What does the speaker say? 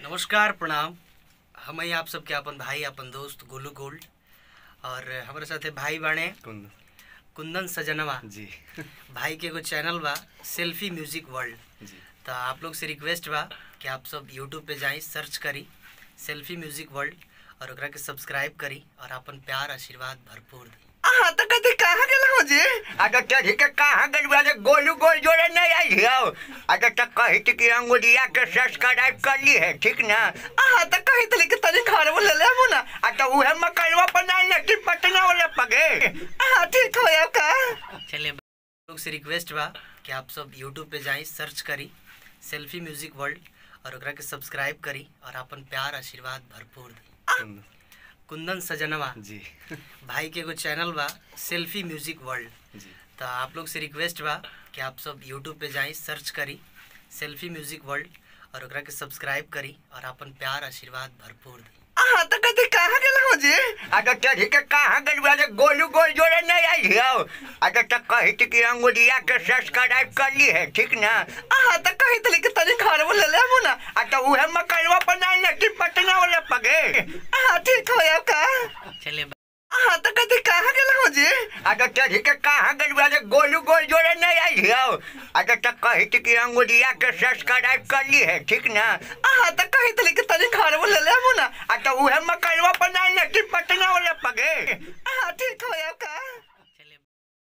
नमस्कार प्रणाम हम ही आप सबके अपन भाई अपन दोस्त गोलू गोल्ड और हमारे साथे भाई बाणे कुंद कुंदन सजनवा जी भाई के एगो चैनल बा सेल्फी म्यूजिक वर्ल्ड जी तो आप लोग से रिक्वेस्ट बा कि आप सब यूट्यूब पे जाई सर्च करी सेल्फी म्यूजिक वर्ल्ड और ओकरा के सब्सक्राइब करी और अपन प्यार आशीर्वाद भरपूर दी हाँ तो कहते कहाँ गेल हो जी अगर चढ़ी के कहाँ गेल वाले गोलू गोल जोड़े नहीं आई हो अगर तो कही थी कि अंगुरिया के सब्सक्राइब कर ली है ठीक ना हाँ तो कही थी कि तनी घर में ले ले ना आ तो उहे मकईवा बनाई ना कि पटना वाले पगे हाँ ठीक हो या का चलिए लोग से रिक्वेस्ट बा कि आप सब यूट्यूब पे जाई सर्च करी सेल्फी म्यूजिक वर्ल्ड और ओकरा के सब्सक्राइब करी और अपन प्यार आशीर्वाद भरपूर दी कुंदन सजनवा जी भाई के एगो चैनल बा सेल्फी म्यूजिक वर्ल्ड जी तो आप लोग से रिक्वेस्ट बा कि आप सब यूट्यूब पे जाई सर्च करी सेल्फी म्यूजिक वर्ल्ड और ओकरा के सब्सक्राइब करी और अपन प्यार आशीर्वाद भरपूर दी हाँ तो कहते कहाँ गेल हो जी अगर चढ़ी के कहाँ गेल वाले गोलू गोल जोड़े नहीं आई हो अगर तो कही थी कि अंगुरिया के सब्सक्राइब कर ली है ठीक ना हाँ तो कही थी कि तनी घर में ले ले ना आ तो उहे मकईवा बनाई ना कि पटना वाले पगे हाँ ठीक हो या का चलिए हाँ तो कहते कहाँ गेल हो जी अगर चढ़ी के कहाँ गेल वाले गोलू गोल जोड़े नहीं आई हो अगर तो कही थी कि अंगुरिया के सब्सक्राइब कर ली है ठीक ना हाँ तो कही थी कि तनी घर में ले ले ना आ तो उहे मकईवा बनाई ना कि पटना वाले पगे हाँ ठीक हो या का